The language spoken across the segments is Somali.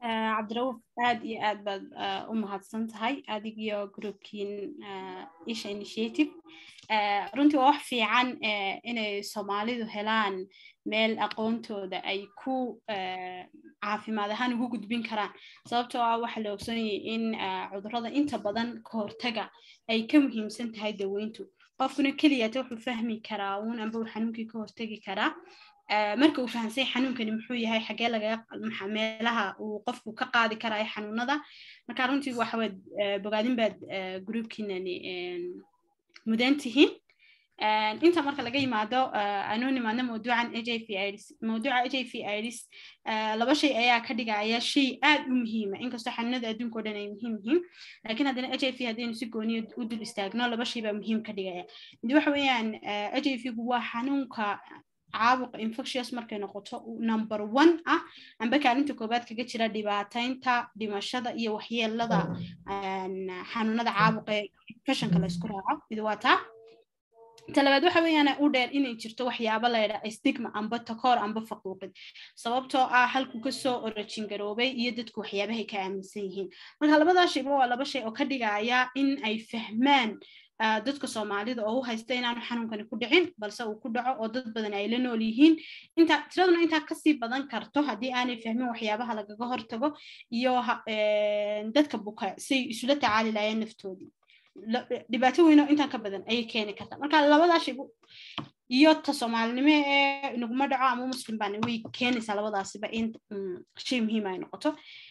cabdirauuf aad iyo aad baad u mahadsan tahay adig iyo groupkiin isha initiative runtii waa wax fiican inay soomaalidu helaan meel aqoontooda ay ku caafimaad ahaan ugu gudbin karaan sababtoo ah waxaa la ogsoonyay in cudurrada inta badan ka hortaga ay ka muhiimsan tahay daweyntu qofkuna keliyata wuxuu fahmi karaa uun amba uu xanuunkii ka hortegi karaa marka uu fahamsay xanuunkani muxuu yahay xagee laga meelaha uu qofku ka qaadi karaayo xanuunada marka runtii waxawaad bogaadin baad groupkiinani mudan tihiin inta marka laga yimaado anuu nimaadno mawduucan h i v ids mawduuca h i v ids laba shay ayaa ka dhigaya shay aad u muhiima inkastoo xanuunada adduunka o dhan ay muhiim yihiin laakiin haddana h i v haddaynu si gooniya u dul istaagno laba shay baa muhiim ka dhigaya mid waxa weeyaan h i v gu waa xanuunka caabuqa infectious markay noqoto number one ah amba kaalinta koobaad kaga jira dhibaataynta dhimashada iyo waxyeelada xanuunada caabuqa ee infectionka la isku raaco mid waa taa talabaad waxa weeyaan u dheer inay jirto waxyaabo layidhaa stigma amba takoor amba faquuqid sababtoo ah halku kasoo orajin garoobay iyo dadku waxyaabahay ka aaminsan yihiin marka labadaa shayba waa laba shay oo ka dhigaya in ay fahmaan dadka soomaalida oo u haysta inaanu xanuunkani ku dhicin balse uu ku dhaco oo dad badan ay la nool yihiin inta tiraduna intaa kasii badan karto haddii aanay fahmin waxyaabaha lagaga hortago iyo dadka buka say isula tacaali laayeen naftoodii dhibaato weyno intaan ka badan ayay keeni kartaa marka labadaa shay iyo ta soomaalinimo ee inaguma dhaco ama muslim baana way keenaysaa labadaasiba in shay muhiim ay noqoto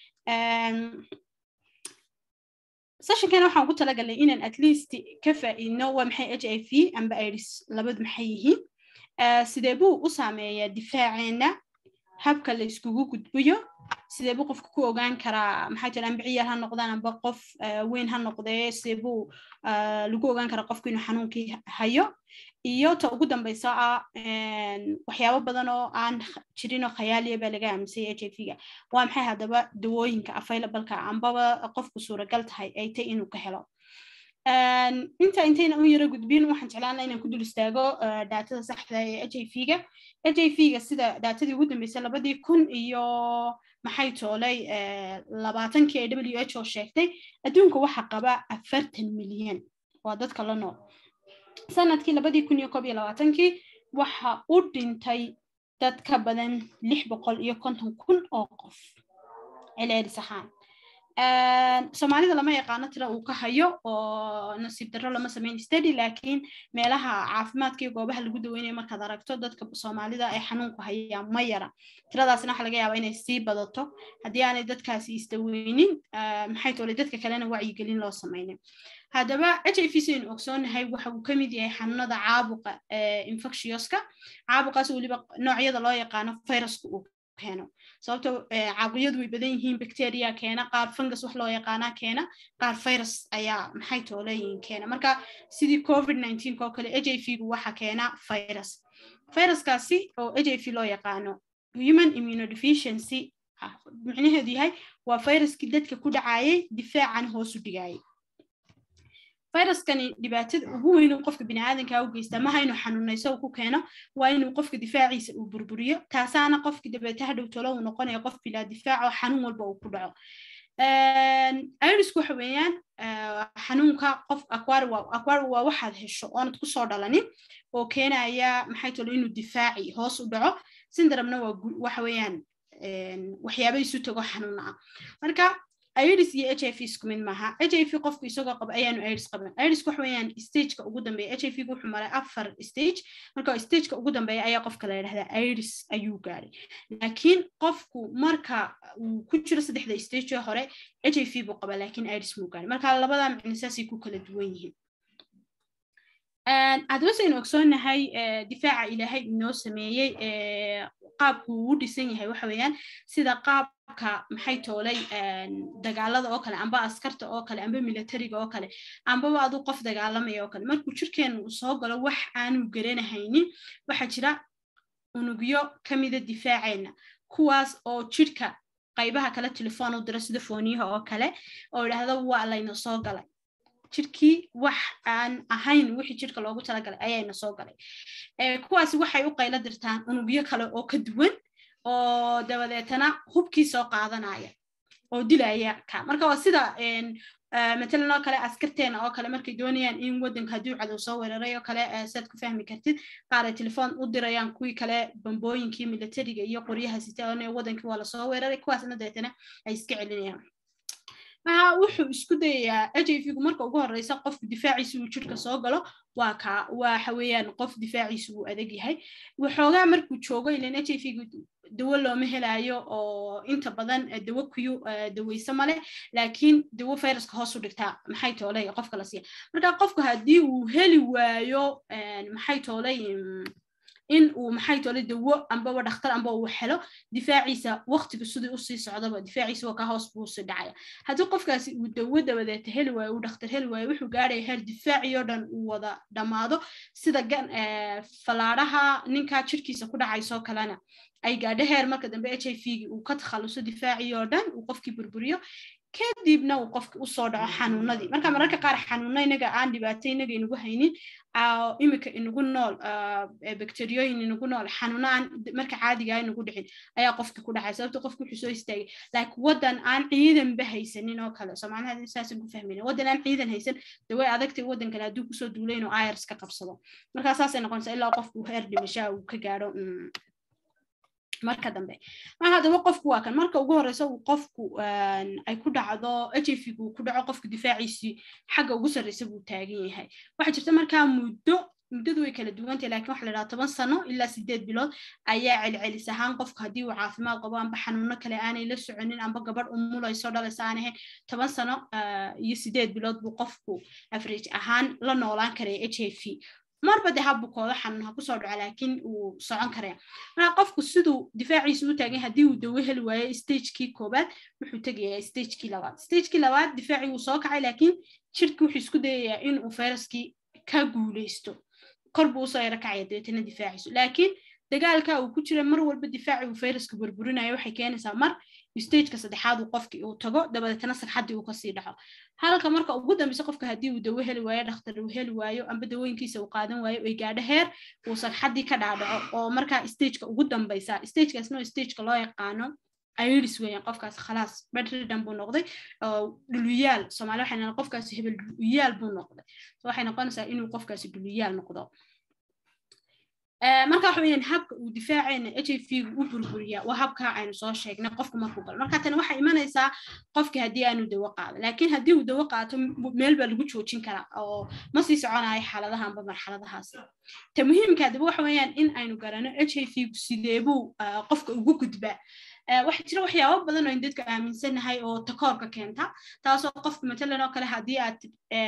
sessionkana waxaan ku talagalnay inaan at least ka faa'iidno waa maxay h i v amba iris labadu maxay yihiin sidee buu u saameeyaa difaaceena habka la iskugu gudbiyo sidee buu qofka ku ogaan karaa maxaa jira amba ciyaar ha noqdaan amba qof weyn ha noqdee sidee buu lagu ogaan karaa qofku inuu xanuunkii hayo iyo ta ugu dambaysa ah waxyaabo badan oo aan jirinoo khayaaliya baa laga aaminsay h i v-ga waa maxay haddaba dawooyinka availableka ambaba qofku suuragal tahay ay tay inuu ka helo inta intayna u yaro gudbin waxaan jeclaan inaan ku dul istaago daatada saxda ee h i v-ga h i v-ga sida daatadii ugu dambeysay labadii kun iyo maxay toolay labaatankii ee w h o sheegtay adduunka waxaa qaba afartan milyan waa dadka la nool sanadkii labadii kun iyo koob iyo labaatankii waxa u dhintay dad ka badan lix boqol iyo konton kun oo qof celceelis ahaan soomaalida lama yaqaano tira uu ka hayo oo nasiib darro lama sameyn study laakiin meelaha caafimaadka iyo goobaha lagu daweynayo markaad aragto dadka soomaalida ay xanuunku hayaan ma yara tiradaasna waxa laga yaabaa inay sii badato haddii aanay dadkaasi isdaweynin maxay toolay dadka kalena wacyigelin loo sameynin haddaba h i v saynu ogsoonahay waxa uu ka mid yahay xanuunada caabuqa infectioska caabuqaas weliba noocyada loo yaqaano viruska uu keeno sababto caabuqyadu way badan yihiin bacteria keena qaar fungus wax loo yaqaanaa keena qaar virus ayaa maxay tooleeyihiin keena marka sidii covid nineteen oo kale h i v gu waxa keena virus viruskaasi oo h i v loo yaqaano human immunodeficiency ah micnaheedu yahay waa viruskii dadka ku dhacayay difaacan hoos u dhigayay viruskani dhibaatada ugu weyn uu qofka biniaadanka u geystaa maha inuu xanuunayso uu ku keeno waa inuu qofka difaaciisa uu burburiyo taasaana qofki dabeeta hadhow tolo uu noqonayo qof bilaa difaac oo xanuun walba uu ku dhaco irisku waxa weeyaan xanuunka qof aquar waa waxaad hesho oonad kusoo dhalanin oo keenaya maxay tolo inuu difaaci hoos u dhaco syndromna waa waxa weeyaan waxyaaba isu tago xanuuna ah marka iris iyo h i v isku mid maaha h i v qofku isagoo qaba ayaanu iris qaban iris wax weeyaan stageka ugu dambeeya h i v wuxuu maray afar stage marka stageka ugu dambeeya ayaa qofka la yidhahdaa iris ayuu gaadhay laakiin qofku marka uu ku jiro saddexda stage hore h i v buu qaba laakiin iris muu gaadhay marka labada micno saasay ku kala duwan yihiin haddaba saynu ogsoonahay difaaca ilaahay inoo sameeyey qaabku uu dhisan yahay waxa weeyaan sida qaabka maxay toolay dagaalada oo kale amba askarta oo kale amba militariga oo kale ambaba aduu qof dagaalamaya oo kale markuu jirkeenu uu soo galo wax aanu garanahaynin waxaa jira unugyo kamida difaaceena kuwaas oo jirka qaybaha kale telefoon u dira sida fooniyaha oo kale oo idhaahda waa layna soo galay jirkii wax aan ahayn wixii jirka loogu talagalay ayayna soo galay kuwaasi waxay u qaylo dirtaan unugyo kale oo ka duwan oo dabadeetana hubkii soo qaadanaya oo dilaya ka marka waa sida matalan oo kale askarteena oo kale markay doonayaan in waddanka hadduu cadow soo weeraray oo kale saad ku fahmi kartid qaar ay telefoon u dirayaan kuwii kale bambooyinkii militariga iyo qoryaha sitaan waddankii waa lasoo weeraray kuwaasna deetana ay iska celinayaan maha wuxuu isku dayayaa h i v gu marka ugu horeysa qofku difaaciisa uu jirka soo galo waa ka waxa weeyaan qof difaaciisa uu adag yahay waxoogaa markuu joogo ilan h i v gu dawo looma helayo oo inta badan dawo kuyu daweyse male laakiin dawo viruska hoos u dhigtaa maxay toolay qofka la siiya marka qofku haddii uu heli waayo maxay toolay in uu maxay toole dawo ambaba dhakhtar amba uu helo difaaciisa waqtiga sidii usii socdaba difaaciisa waa ka hoos buu usii dhacaya haddii qofkaasi uu dawo dabadeeta heli waayo uu dhakhtar heli waayo wuxuu gaaraya heer difaacii oo dhan uu wada dhammaado sida gan fallaadhaha ninkaa jirkiisa ku dhacaysoo kalena ay gaadho heer marka dambe h i v gi uu ka takhaluso difaacii oo dhan uu qofkii burburiyo kadibna uu qofki usoo dhaco xanuunadii marka mararka qaar xanuuna inaga aan dhibaato inaga inagu haynin imika inagu nool bacteriyooyin inagu nool xanuuna aan marka caadigaa inagu dhicin ayaa qofki ku dhacay sababto qofki wuxuu soo istaagay laakiin waddan aan ciidanba haysanin oo kale soomaaliha saasan ku fahmayna waddan aan ciidan haysan daway adagtay waddan kale hadduu kusoo duulay inuu ayars ka qabsado markaa saasay noqonaysaa ilaa qofku heer dhimashaa uu ka gaadho marka dambe marka haddaba qofku waa kan marka ugu horeysa uu qofku ay ku dhacdo h i v gu ku dhaco qofku difaaciisii xagga ugu sarreysa buu taagan yahay waxaa jirta markaa muddo muddadu way kala duwantahay lakin waxa la dhaha toban sano ilaa sideed bilood ayaa celcelis ahaan qofku haddii uu caafimaad qabo amba xanuuno kale aanay la soconin amba gabadh umulayso dhalaysa aan ahayn toban sano iyo sideed bilood buu qofku average ahaan la noolaan karaya h i v marba de habukooda xanuun ha kusoo dhaco laakiin uu socon karaya marka qofku siduu difaaciisa u taagan haddii uu dawo heli waayo stagekii koobaad wuxuu tegayaa stagekii labaad stagekii labaad difaacii wuu soo kacay laakiin jirki wuxuu isku dayayaa in uu fayraskii ka guuleysto kor buu usoo yaro kacaya dabeetana difaaciisu laakiin dagaalka uu ku jira mar walba difaaci uu fayraska burburinayo waxay keenaysaa mar stageka saddexaad uu qofkii uu tago dabadeetana sagxaddii uu kasii dhaco halka marka ugu dambeysa qofka haddii uu dawo heli waayo dhakhtar uu heli waayo amba dawooyinkiisa uu qaadan waayo ay gaadho heer uu sagxaddii ka dhaadhaco oo markaa stageka ugu dambeysa stagekaasna oo stageka loo yaqaano iris weeyaan qofkaas khalaas bedridhan buu noqday oo dhuluyaal soomaali waxay naan qofkaasi hebel dhuluyaal buu noqday waxay noqonaysaa inuu qofkaasi dhuluyaal noqdo marka waxa weeyaan habka uu difaaceena h i v gu u burburiyaa waa habka aynu soo sheegnay qofku markuu galo marka tani waxay imanaysaa qofki haddii aanu dawo qaado laakiin haddii uu dawo qaato meel baa lagu joojin karaa oo ma sii soconayo xaaladaha amba marxaladahaas ta muhiimka haddaba waxa weeyaan in aynu garano h i v gu sideebuu qofka ugu gudbaa waxaa jira waxyaabo badan oo in dadku aaminsanahay oo takoorka keenta taasoo qofka matalan oo kale haddii aad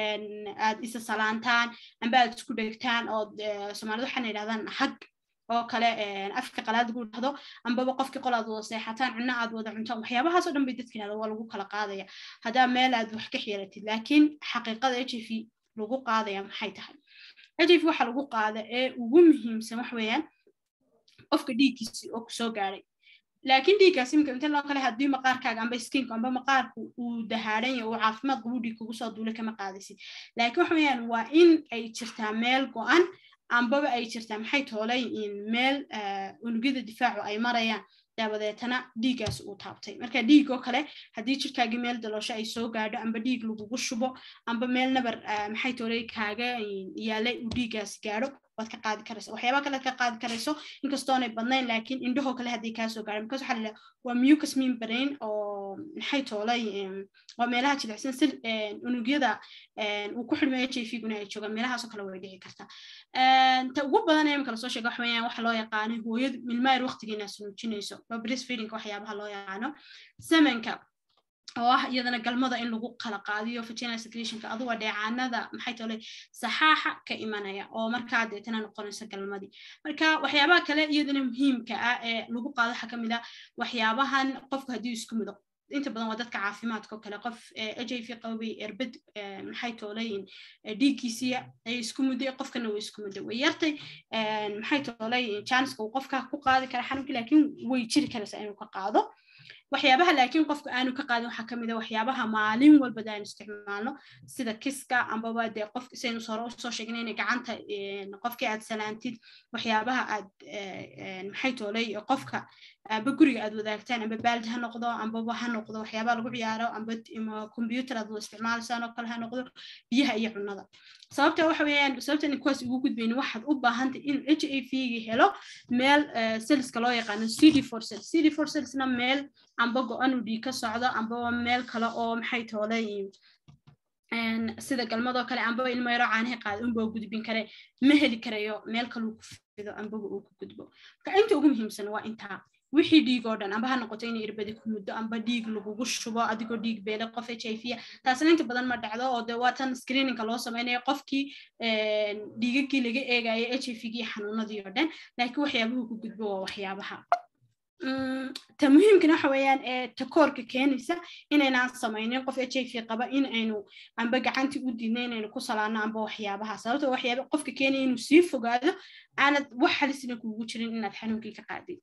aad isa salaantaan amba aad isku dhegtaan oo soomaalida waxaana yidhahdaan hag oo kale afka qalaad lagu dhahdo ambaba qofkii qol aad wada seexataan cunno aad wada cuntaan waxyaabahaasoo dhan bay dadka yidhahda waa lagu kala qaadaya haddaa meel aad wax ka xiratid laakiin xaqiiqada h i v lagu qaadaya maxay tahay h i v waxa lagu qaada ee ugu muhiimsan wax weeyaan qofka dhiiggiisi oo kusoo gaadhay laakiin dhiiggaas imika inta loo kale haddii maqaarkaaga amba skiinku amba maqaarku uu dahaaran yahay uu caafimaad qabu dhiig kugu soo duulay kama qaadaysid laakiin waxa weeyaan waa in ay jirtaa meel go-an ambaba ay jirtaa maxay toolay meel unugyada difaacu ay marayaan dabadeetana dhiiggaas uu taabtay marka dhiig oo kale haddii jirkaagii meel daloosho ay soo gaadho amba dhiig lagugu shubo amba meel nabar maxay toolay kaaga yaalay uu dhiiggaasi gaadho waad ka qaadi karaysa waxyaaba kale ka qaadi karayso inkastoonay badnayn laakiin indhahoo kale haddii kaa soo gaadho because waxaa la waa mucus membrane oo maxay toolay waa meelaha jilicsan si unugyada uu ku xidhmay h i v guna ay joogaan meelahaasoo kale way dhici kartaa ta ugu badan ee imika lasoo sheega waxa weeyaan waxa loo yaqaanay hooyadu milmayr waqtigiina sunuujinayso waa breastfeedingka waxyaabaha loo yaqaano semenka oo ah iyadana galmada in lagu kala qaadiyo vaginal secretionka aduga dheecaanada maxay tolay saxaaxa ka imanaya oo markaa deetana noqonaysa galmadii marka waxyaabaha kale iyadana muhiimka ah ee lagu qaado waxaa kamid ah waxyaabahan qofku haddii isku mido inta badan waa dadka caafimaadka oo kale qof h i v qabay erbed maxay toolayin dhiiggiisiya ay isku mudday qofkana way isku mudday way yartay maxay toolay janska uu qofka ku qaadi kara xanuunkii laakiin way jiri karaysaa inuu ka qaado waxyaabaha laakiin qofka aanu ka qaadin waxaa kamid a waxyaabaha maalin walbada aanu isticmaalno sida kiska ambaba dee qof saynu hore usoo sheegnay inay gacanta qofkii aad salaantid waxyaabaha aad maxay toolay qofka amba guriga aad wadaagtaan amba baaldi ha noqdo ambaba ha noqdo waxyaabaha lagu ciyaaro amba computer aad isticmaalaysaan oo kale ha noqdo biyaha iyo cunada sababta waxa weeyaan sababta in kuwaas ugu gudbayni waxaad u baahantay inuu h a v gi helo meel selska loo yaqaano cd for cell cd for cellsna meel amba go-an uu dhiig ka socdo ambaba meel kale oo maxay toolay sida galmadoo kale ambaba ilmo yaro caanaha qaada unba gudbin kare ma heli karayo meel kaluu ku fido ambaba uu ku gudbo marka inta ugu muhiimsan waa intaa wixii dhiig oo dhan amba ha noqoto inay irbadi ku muddo amba dhiig lagugu shubo adigoo dhiig beele qof h i v taasna inta badan ma dhacdo oo de waa tan screeningka loo samaynayo qofkii dhiigagii laga eegayo h i v gii xanuunadii oo dhan laakiin waxyaabuhu ku gudbo waa waxyaabaha ta muhiimkana waxa weeyaan ee takoorka keenaysa inaynaan samaynin qof h i v qaba in aynu amba gacantii u diidna inaynu ku salaano amba waxyaabaha sababto waxyaaba qofka keenaya inuu sii fogaado aanad wax halisna kuugu jirin inaad xanuunkii ka qaadid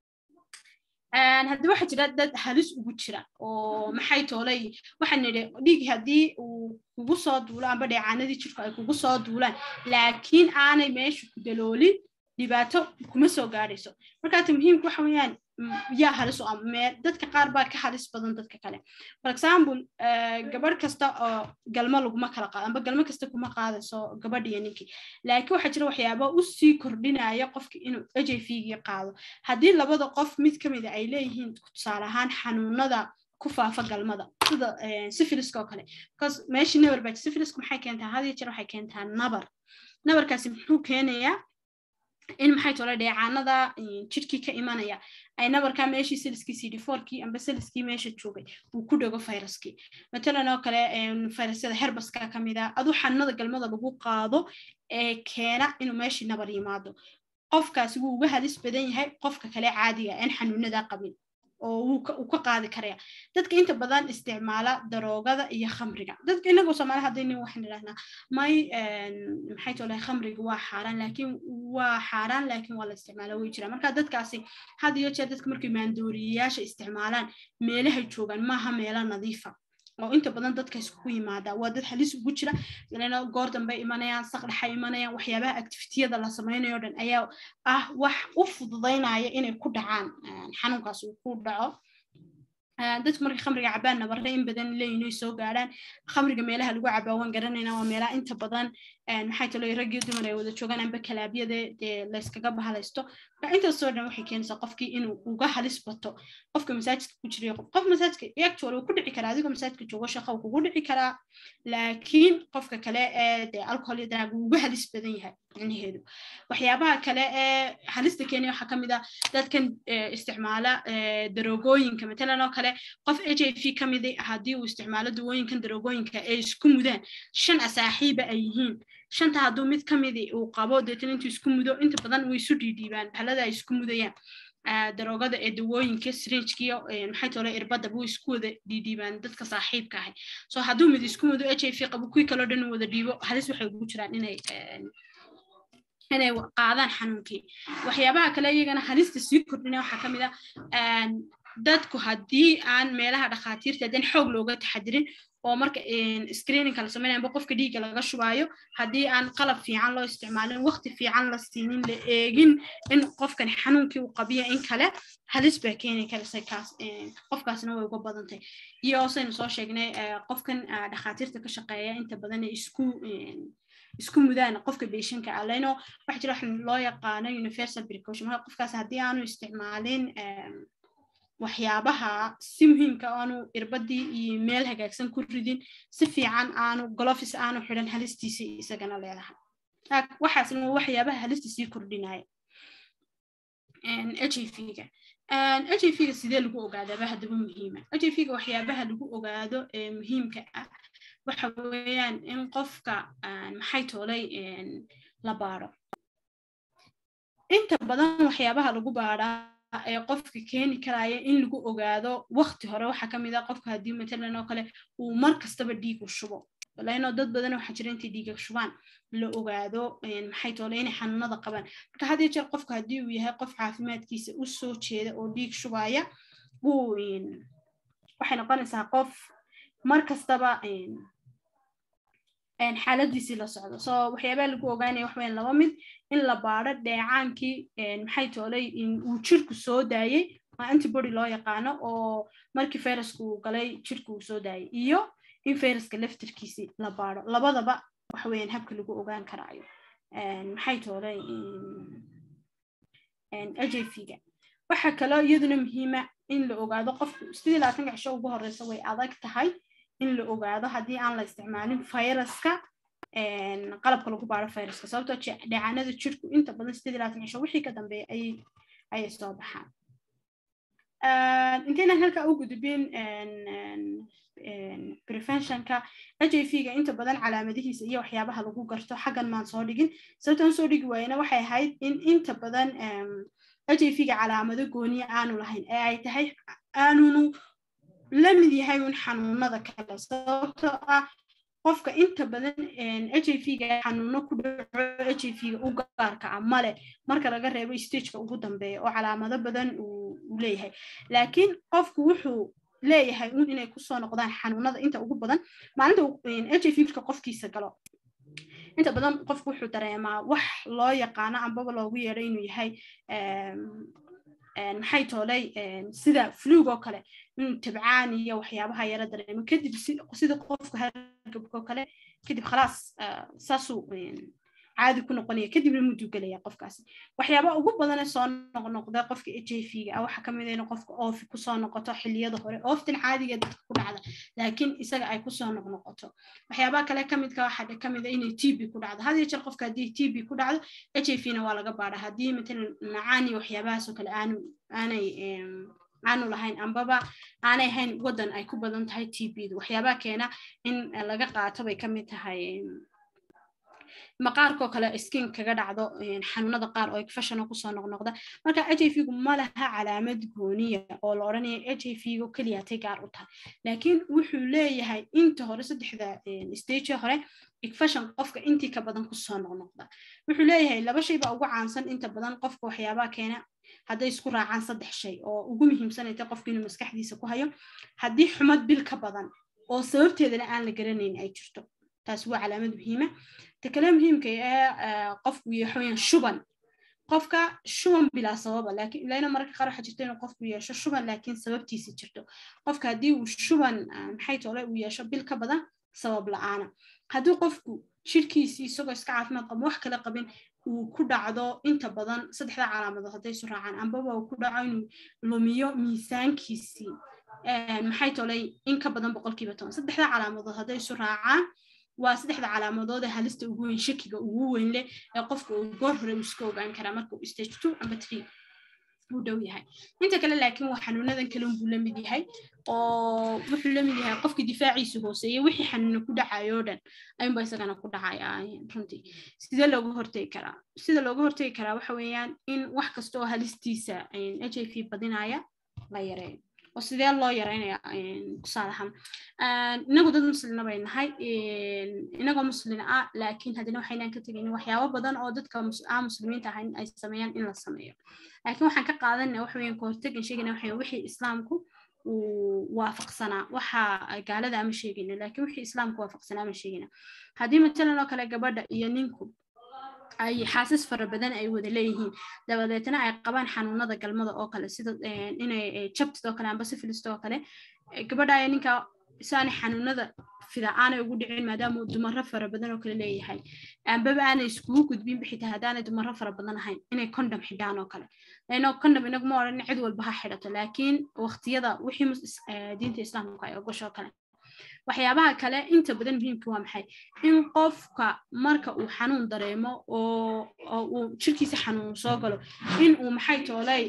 haddii waxaa jira dad halis ugu jira oo maxay toolay waxaan nidhi dhiig haddii uu kugu soo duulo amba dheecaanadii jirku ay kugu soo duulaan laakiin aanay meesha ku daloolin dhibaato kuma soo gaadhayso markaata muhiimka waxa weeyaan yaa halis oo meel dadka qaar baa ka halis badan dadka kale for example gabadh kasta oo galmo laguma kala qaado amba galmo kasta kuma qaadayso gabadh iyo ninkii laakiin waxaa jira waxyaaba u sii kordhinaya qofki inuu h i v gii qaado haddii labada qof mid ka mida ay leeyihiin tusaale ahaan xanuunada ku faafa galmada sida syphiliska oo kale because meeshii nabar baa syphiliska maxay keentaa had iyo jeer waxay keentaa nabar nabarkaasi muxuu keenayaa in maxay tole dheecaanada jidhkii ka imanaya ay nabarkaa meeshii seliskii cd fourkii amba seliskii meesha joogay uu ku dhego viruskii matalan oo kale virusyada herbaska ka mid a aduu xanuunada galmada lagu qaado ee keena inuu meeshii nabar yimaado qofkaasi wuu uga halis badan yahay qofka kale caadiga aan xanuunada qabin oo wuu ka qaadi karaya dadka inta badan isticmaala daroogada iyo khamriga dadka inagoo soomaali haddayni waxaan idhahnaa may maxay tolahay khamriga waa xaaraan laakiin waa xaaraan laakiin waa la isticmaala way jiraan marka dadkaasi had iyo jeer dadka markay maandooriyayaasha isticmaalaan meelahay joogaan maaha meelo nadiifa oo inta badan dadka iskugu yimaada waa dad halis ugu jira lana goor dambe imanayaan saqdhaxa imanayaan waxyaabaha activitiyada la samaynayo dhan ayaa ah wax u fududaynaya inay ku dhacaan xanuunkaas uu ku dhaco dadku markay khamriga cabaan nabarre in badan leeyihin ay soo gaadhaan khamriga meelaha lagu cabaa waan garanayna waa meelaha inta badan maxay talo raggii dumar ay wada joogaan amba kalaabyada dee layskaga bahalaysto marka intaasoo dhan waxay keenaysaa qofkii inuu uga halis bato qofka masaajidka ku jirayo qof masaajidka actual uu ku dhici karaa adigoo masaajidka joogo shaqa uu kugu dhici karaa laakiin qofka kale ee dee alcohol iyo daraag uu uga halis badan yahay micnaheedu waxyaabaha kale ee halista keenaya waxaa kamid ah dadkan isticmaala daroogooyinka matalan oo kale qof h i v ka midi haddii uu isticmaalo dawooyinkan daroogooyinka ay isku mudaan shan asaaxiiba ay yihiin shanta hadduu mid ka midi uu qabo deetan intuu isku mudo inta badan way isu dhiidhiibaan bahalada ay isku mudayaan daroogada ee dawooyinka srinjkiyo maxay tole irbadda buu isku wada dhiidhiibaan dadka saaxiibka ahay so hadduu mid isku mudo h i v qabo kuwii kaloo dhan wada dhiibo halis waxay ugu jiraan inay inay qaadaan xanuunkii waxyaabaha kale iyagana halista sii kordhina waxaa ka mid ah dadku haddii aan meelaha dhakhaatiirta haddaan xoog looga taxadirin oo marka screeningka la sameynaya amba qofka dhiigga laga shubaayo haddii aan qalab fiican loo isticmaalin waqti fiican la siinin la eegin in qofkan xanuunkii uu qabiya in kale halis baa keeni karaysa kaas qofkaasna way uga badantay iyo saynu soo sheegnay qofkan dhakhaatiirta ka shaqeeya inta badan isku isku mudaan qofka beeshanka ah lano waxa jira waxaan loo yaqaano universal precaution marka qofkaas haddii aanu isticmaalin waxyaabaha si muhiimka aanu irbadii iyo meel hagaagsan ku ridin si fiican aanu golofis aanu xidhan halistiisa isagana leedahay waxaasna waa waxyaabaha halista sii kordhinaya h i v-ga h i v-ga sidee lagu ogaadaaba haddaba muhiima h i v-ga waxyaabaha lagu ogaado ee muhiimka ah waxa weeyaan in qofka maxay toolay la baaro inta badan waxyaabaha lagu baaraa ee qofka keeni karaya in lagu ogaado waqti hore waxaa kamid ah qofka haddii matalan oo kale uu mar kastaba dhiig u shubo laino dad badan waxaa jira intay dhiiga shubaan la ogaado maxay toole inay xanuunada qabaan marka had iyo jeer qofka haddii uu yahay qof caafimaadkiisa u soo jeeda oo dhiig shubaya uu waxay noqonaysaa qof mar kastaba xaaladiisii la socdo so waxyaabaa lagu ogaanaya waxweyn laba mid in la baado dheecaankii maxay toolay uu jirku soo daayey waa antibody loo yaqaano oo markii viruska uu galay jirku uu soo daayay iyo in viruska laftarkiisii la baado labadaba waxweeyaan habka lagu ogaan karaayo maxay toolay ajayfiga waxaa kaloo iyaduna muhiima in la ogaado qofku sidii labaatanka cisho ugu horeysa way adag tahay in la ogaado haddii aan la isticmaalin viruska qalabka lagu baaro viruska sababtoo dheecaanada jirku inta badan sidii labaatan cisho wixii ka dambeeya ayay ayay soo baxaan intaynan halkaa u gudubin preventionka h i v ga inta badan calaamadihiisa iyo waxyaabaha lagu garto xaggan maan soo dhigin sababtaan soo dhigi waayena waxay ahayd in inta badan h i v ga calaamado gooniya aanu lahayn ee ay tahay aanunu la mid yahay un xanuunada kale sababtoo ah qofka inta badan h i v ga xanuuno ku dhaco h i v ga u gaarka ah male marka laga reebo stageka ugu dambeeya oo calaamado badan uu leeyahay laakiin qofku wuxuu leeyahay un inay kusoo noqdaan xanuunada inta ugu badan maalinta h i v ka qofkiisa galo inta badan qofku wuxuu dareemaa wax loo yaqaano ambaba loogu yeedho inuu yahay maxay toolay sida flug oo kale inuu tabcaan iyo waxyaabaha yara dareemo kadib sida qofka hargabka oo kale kadib khalaas saasuu caadi ku noqonaya kadibna muduu gelaya qofkaasi waxyaaba ugu badane soo noqnoqda qofka h i v ga ah waxaa kamid in qofka oofi kusoo noqoto xiliyada hore ooftan caadiga dadka ku dhacda laakiin isaga ay kusoo noqnoqoto waxyaabaha kale kamidka waxaa kamida inay t b ku dhacdo had iyo jeer qofka haddii t b ku dhacdo h i v na waa laga baadha haddii matalan macaan iyo waxyaabahaasoo kale aanu aanay aanu lahayn ambaba aanay hayn waddan ay ku badan tahay t b du waxyaabaha keena in laga qaato bay kamid tahay maqaarkoo kale skin kaga dhacdo xanuunada qaar oo fashion kusoo noqnoqda marka h i v gu ma laha calaamad gooniya oo la odhanaya h i v gu keliyaatay gaar u tahay laakiin wuxuu leeyahay inta hore saddexda stage hore igfashion qofka intii ka badan kusoo noqnoqda wuxuu leeyahay laba shay baa ugu caansan inta badan qofka waxyaabaha keena hadday isku raacaan saddex shay oo ugu muhiimsanayta qofka inuu maskaxdiisa ku hayo haddii xumad bil ka badan oo sababteedana aan la garanayn ay jirto taas waa calaamad muhiima ta kale muhiimka ee qofku yaxoyan shuban qofka shuban bilaa sababa laakiin ilaina mararka qaar waxaa jirta inuu qofku yeesho shuban laakiin sababtiisa jirto qofka haddii uu shuban maxay tole uu yeesho bil ka badan sabab la-aana haddii qofku shirkiisii isagoo iska caafimaad qabo wax kale qabin uu ku dhacdo inta badan saddexda calaamadood hadday isu raacaan ambaba uu ku dhaco inuu lumiyo miisaankiisii maxay tolay in ka badan boqolkiiba toban saddexda calaamadood hadday isu raacaan waa saddexda calaamadood ee halista ugu weyn shakiga ugu weyn leh ee qofka uu goor hore uu iska ogaan karaa marka uu stage two amba three uu dhow yahay inta kale laakiin waa xanuunadan kale unbuu la mid yahay oo wuxuu la mid yahay qofka difaaciisa hooseeye wixii xanuuna ku dhacayo dhan ayunba isagana ku dhacaya runtii sidee looga hortegi karaa sida looga hortegi karaa waxa weeyaan in wax kasta oo halistiisa h i v badinaya la yareeyo oo sidee loo yareynaya tusaale ahaan inagu dad muslina bay nahay inagoo muslin ah laakiin haddana waxaynaan ka tegaynin waxyaabo badan oo dadka aan muslimiinta ahayn ay sameeyaan in la sameeyo laakiin waxaan ka qaadanaya waxa weeyaan kahortegan sheegayna waxa wixii islaamku uu waafaqsanaa waxa gaalada ama sheegayna laakiin wixii islaamku waafaqsanaa ama sheegayna haddii matalan oo kale gabadha iyo ninku ay xaasas fara badan ay wada leeyihiin dabadeetna ay qabaan xanuunada galmada oo kale sida inay jabtid oo kale amba sifilist oo kale gabadha ay ninka saanay xanuunada fida aanay ugu dhicin maadaama uu dumaro fara badan oo kale leeyahay ambaba aanay iskugu gudbin xitaa haddaanay dumaro fara badan ahayn inay condom xidhaan oo kale lano condom inaguma odhan cid walba ha xidhato laakiin waqtiyada wixii diinta islaamka ay ogosho kale waxyaabaha kale inta badan muhiimka waa maxay in qofka marka uu xanuun dareemo oo uu jirkiisa xanuun soo galo in uu maxay toolay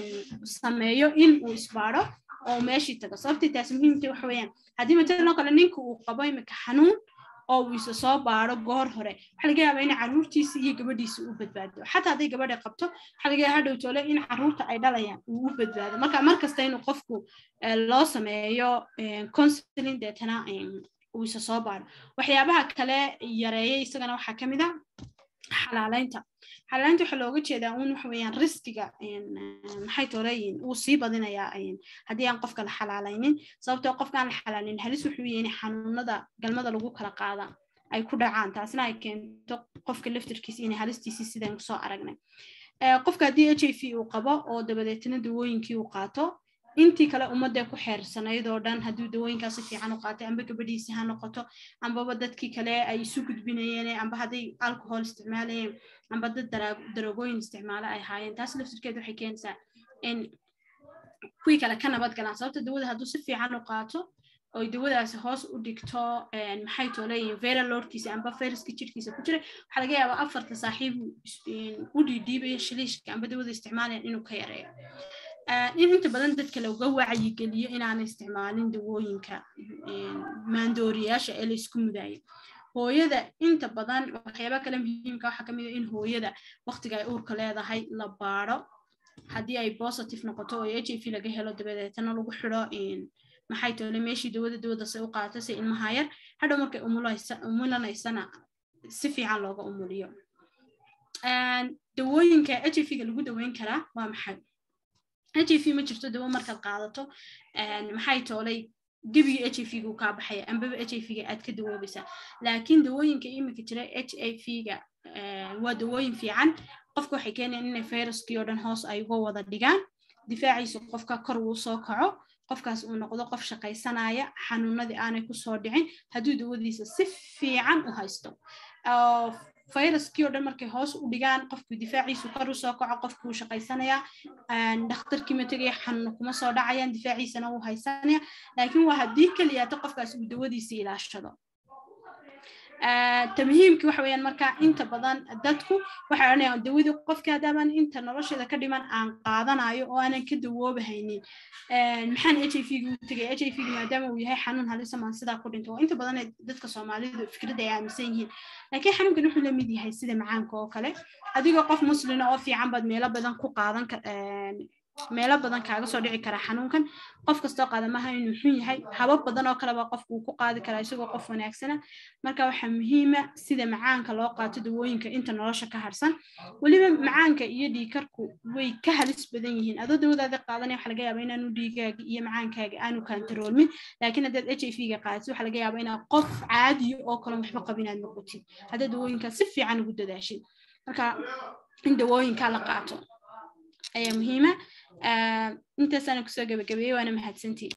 sameeyo in uu isbaado oo meeshii tago sababtii taas muhiimta waxa weeyaan haddii matalan kale ninka uu qabo imika xanuun oo uu isa soo baado goor hore waxaa laga yaabaa in caruurtiisa iyo gabadhiisa uu badbaado xataa hadday gabadha qabto waxaa laga yaabaa hadhow toole in caruurta ay dhalayaan uu u badbaado marka mar kasta inuu qofku loo sameeyo counseling deetana uu isa soo baado waxyaabaha kale yareeya isagana waxaa ka mid a xalaaleynta xalaalaynta waxaa looga jeedaa uun waxa weeyaan riskiga maxay toleeyihin wuu sii badinayaa haddii aan qofka la xalaalaynin sababtoo qofka aan la xalaalin halis wuxuu yahay in xanuunada galmada lagu kala qaada ay ku dhacaan taasna ay keento qofka laftirkiisa inay halistiisii sidaan kusoo aragnay qofka haddii h i v uu qabo oo dabadeetna dawooyinkii uu qaato intii kale ummadee ku xeersanayd oo dhan hadduu dawooyinkaas si fiican u qaatay amba gabadhiisi ha noqoto ambaba dadkii kale ay isu gudbinayeen amba hadday alcohol isticmaalayeen amba dad darogooyin isticmaalo ay haayeen taas laftirkeed waxay keenaysaa in kuwii kale ka nabad galaan sababta dawada hadduu si fiican u qaato oy dawadaasi hoos u dhigto maxay tooleeyihin vera lordkiisa amba fayraska jirkiisa ku jira waxaa laga yaabaa afarta saaxiib u dhiidhiibaya shiliishka amba dawada isticmaalayan inuu ka yareeyo in inta badan dadka looga wacyigeliyo inaanay isticmaalin dawooyinka maandooriyaasha ee la isku mudaayo hooyada inta badan waxyaaba kale muhiimka waxaa kamid a in hooyada waqtiga ay uurka leedahay la baaro haddii ay positive noqoto oo h i v laga helo dabadeetana lagu xidho maxay toole meeshii dawada dawada se u qaato si ilmaha yar hadhow markay umulanaysana si fiican looga umuliyo dawooyinka h i v-ga lagu daweyn karaa waa maxay h i v ma jirto dawo markaad qaadato maxay toolay gebigii h i v gu kaa baxaya ambaba h i v-ga aad ka dawoobaysaa laakiin dawooyinka iminka jira h i v-ga waa dawooyin fiican qofka waxay keenayaan inay fayraskii oo dhan hoos ay uga wada dhigaan difaaciisa qofka kor uu soo kaco qofkaas uu noqdo qof shaqaysanaya xanuunadii aanay kusoo dhicin hadduu dawadiisa si fiican u haysto fayraskii oo dhan markay hoos u dhigaan qofkii difaaciisu kor u soo kaco qofkii wuu shaqaysanayaa dhakhtarkii ma tegaya xanuuna kuma soo dhacayaan difaaciisana wuu haysanaya laakiin waa haddii keliyaata qofkaas uu dawadiisa ilaashado tamhiimki waxa weeyaan marka inta badan dadku waxay odhanayaan dawadii qofka haddaaban inta nolosheeda ka dhiman aan qaadanayo oo aanan ka dawoobahaynin maxaan h i v gu tegay h i v gu maadaama uu yahay xanuun halisa maan sidaa ku dhinto inta badan dadka soomaalidu fikradda ay aaminsan yihiin laakiin xanuunkan wuxuu la mid yahay sida macaanka oo kale adigoo qof muslina oo fiican baad meelo badan ku qaadan meelo badan kaaga soo dhici karaa xanuunkan qof kastoo qaada maaha inuu xun yahay habab badan oo kaleba qofku uu ku qaadi karaa isagoo qof wanaagsana marka waxaa muhiima sida macaanka loo qaato dawooyinka inta nolosha ka harsan weliba macaanka iyo dhiikarku way ka halis badan yihiin adoo dawadaada qaadanaya waxa laga yaaba inaanu dhiigaaga iyo macaankaaga aanu kantaroolmin laakiin haddaad h i v-ga qaadid waxa laga yaaba inaad qof caadiyo oo kale waxba qabin aad noqotid haddaad dawooyinkaa si fiican ugu dadaashid marka in dawooyinkaa la qaato ayaa muhiima intaasana kusoo gabagabeeyey waana mahadsantii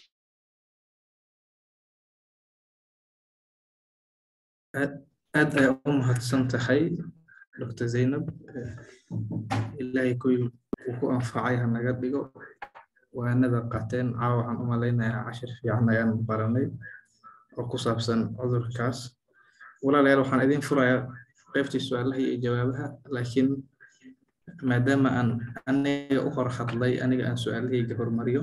aad ayaa u mahadsan tahay dr zaynab ilaahay kuwii uu ku anfacay ha naga dhigo waanada qateen caawa waxaan u malaynayaa cashir fiican ayaan baranay oo ku saabsan cudurkaas walaalayaal waxaan idin furayaa qaybtii su-aalaha iyo jawaabaha laakiin maadaama aan aniga u hor hadlay aniga aan su-aalahayga hormariyo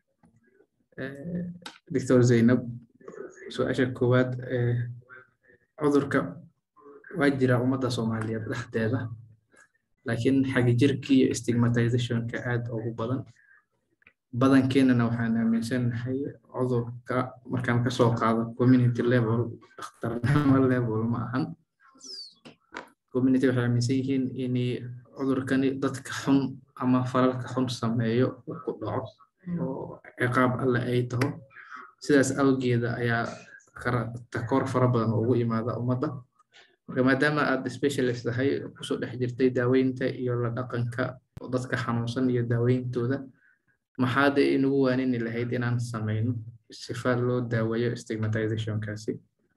doctor zaynab su-aasha koowaad cudurka waa jira ummadda soomaaliyeed dhexdeeda laakiin xagijirka iyo stigmatizationka aad ugu badan badankeenana waxaan aaminsanahay cudurka markaan kasoo qaado community level dhakhtarnimo level ma ahan community waxay aaminsan yihiin in cudurkani dadka xun ama falalka xun sameeyo uu ku dhaco oo ciqaab alle ay taho sidaas awgeeda ayaa takoor fara badan ugu imaada ummadda marka maadaama aad specialist tahay kusoo dhex jirtay daaweynta iyo la dhaqanka dadka xanuunsan iyo daaweyntooda maxaad inagu waanini lahayd inaan samayno sifa loo daaweeyo stigmatizationkaasi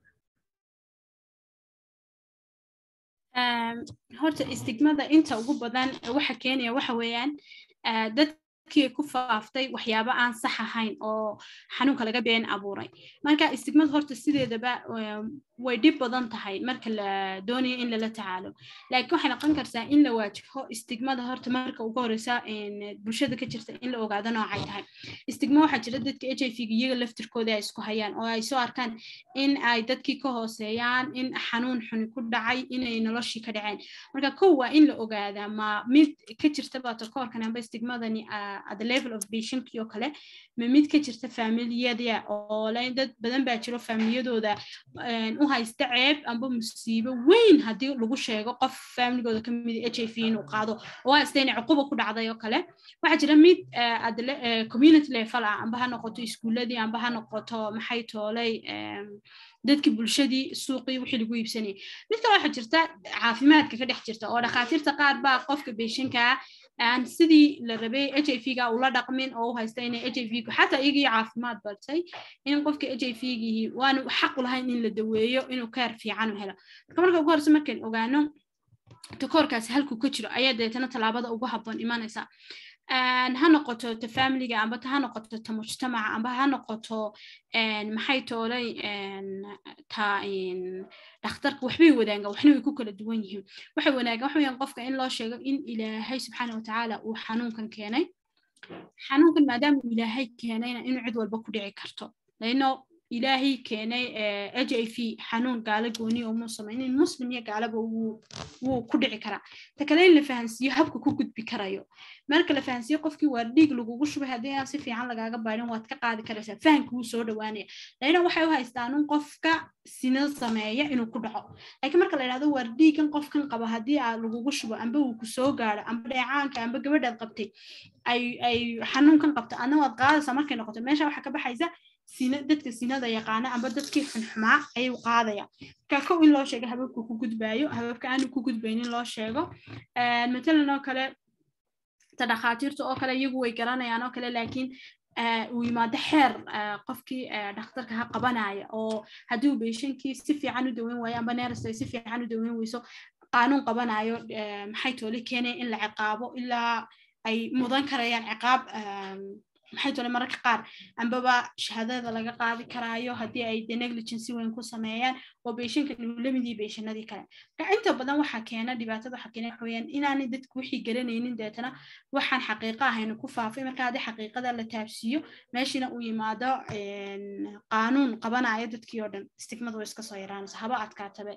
horta istigmada inta ugu badan waxa keenaya waxa weeyaan dadkii ku faaftay waxyaabo aan sax ahayn oo xanuunka laga been abuuray marka istigmada horta sideedaba way dhib badan tahay marka la doonayo in lala tacaalo laakiin waxay noqon kartaa in la waajiho istigmada horta marka ugu horeysa bulshada ka jirta in la ogaado noocay tahay istigma waxaa jira dadka h i v iyaga laftirkooda ay isku hayaan oo ay soo arkaan in ay dadkii ka hooseeyaan in xanuun xuni ku dhacay inay noloshii ka dhaceen marka kow waa in la ogaadaa ma mid ka jirta batokoorkan amba istigmadani at the level of patientkii oo kale ma mid ka jirta familiyada oo dad badan baa jiro familiyadooda u u haysta ceeb amba musiibo weyn haddii lagu sheego qof familigooda ka mid h i v inuu qaado oo haysta inay cuquba ku dhacday oo kale waxaa jira mid community level ah amba ha noqoto iskuuladii amba ha noqoto maxay toolay dadkii bulshadii suuqii wixii lagu iibsanayay mid kale waxaa jirta caafimaadka ka dhex jirta oo dhakhaatiirta qaar baa qofka beeshankaa aan sidii la rabay h i v ga ula dhaqmin oo u haysta inay h i v gu xataa iyagii caafimaad bartay in qofka h i v gihi waanu xaq u lahayn in la daweeyo inuu kaar fiican u helo marka marka ugu horeysa markaan ogaano takoorkaasi halkuu ka jiro ayaa deetana tallaabada ugu habboon imanaysa ha noqoto ta familiga amba ha noqoto ta mujtamaca amba ha noqoto maxay toolay ta dhakhtarka waxbay wadaagaan waxna way ku kala duwan yihiin waxay wanaagaan waxa weyaan qofka in loo sheego in ilaahay subxaana watacaala uu xanuunkan keenay xanuunkan maadaama uu ilaahay keenayna inuu cid walba ku dhici karto laino ilaahay keenay h i v xanuun gaalo gooni umuu samaynin muslim iyo gaalaba wuu ku dhici karaa ta kale in la fahansiiyo habka ku gudbi karayo marka la fahansiiyo qofkii waa dhiig lagugu shubay haddii aan si fiican lagaaga baadhin waad ka qaadi karaysaa fahanka wuu soo dhowaanaya laina waxay u haystaan un qofka sina sameeya inuu ku dhaco laakiin marka la yidhahdo waar dhiigan qofkan qaba haddii aa lagugu shubo amba uu ku soo gaaro amba dheecaanka amba gabadhaad qabtay ay ay xanuunkan qabto adna waad qaadaysaa markay noqoto meesha waxaa ka baxaysa sina dadka sinada yaqaana amba dadkii xunxumaa ayuu qaadaya marka kow in loo sheego hababka ku gudbaayo hababka aanu ku gudbaynin loo sheego matalan oo kale ta dhakhaatiirta oo kale iyagu way garanayaan oo kale laakiin uu yimaado xeer qofkii dhakhtarka ha qabanaya oo haddii uu beeshankii si fiican u daweyn waayo amba neerasta ay si fiican u daweyn weyso qaanuun qabanayo maxay toole keenaya in la ciqaabo ilaa ay mudan karayaan ciqaab maxay tole mararka qaar ambaba shahaadada laga qaadi karaayo haddii ay de negligence weyn ku sameeyaan oo beeshankan uu lamidii beeshanadii kale marka inta badan waxaa keena dhibaatada waxaa keena waxa weeyaan inaanay dadku wixii garanaynin deetana waxaan xaqiiqo ahaynu ku faafay marka haddii xaqiiqada la taabsiiyo meeshina uu yimaado qaanuun qabanayo dadkii oo dhan stigmadu way iska soo yaraanaysa haba adkaatabe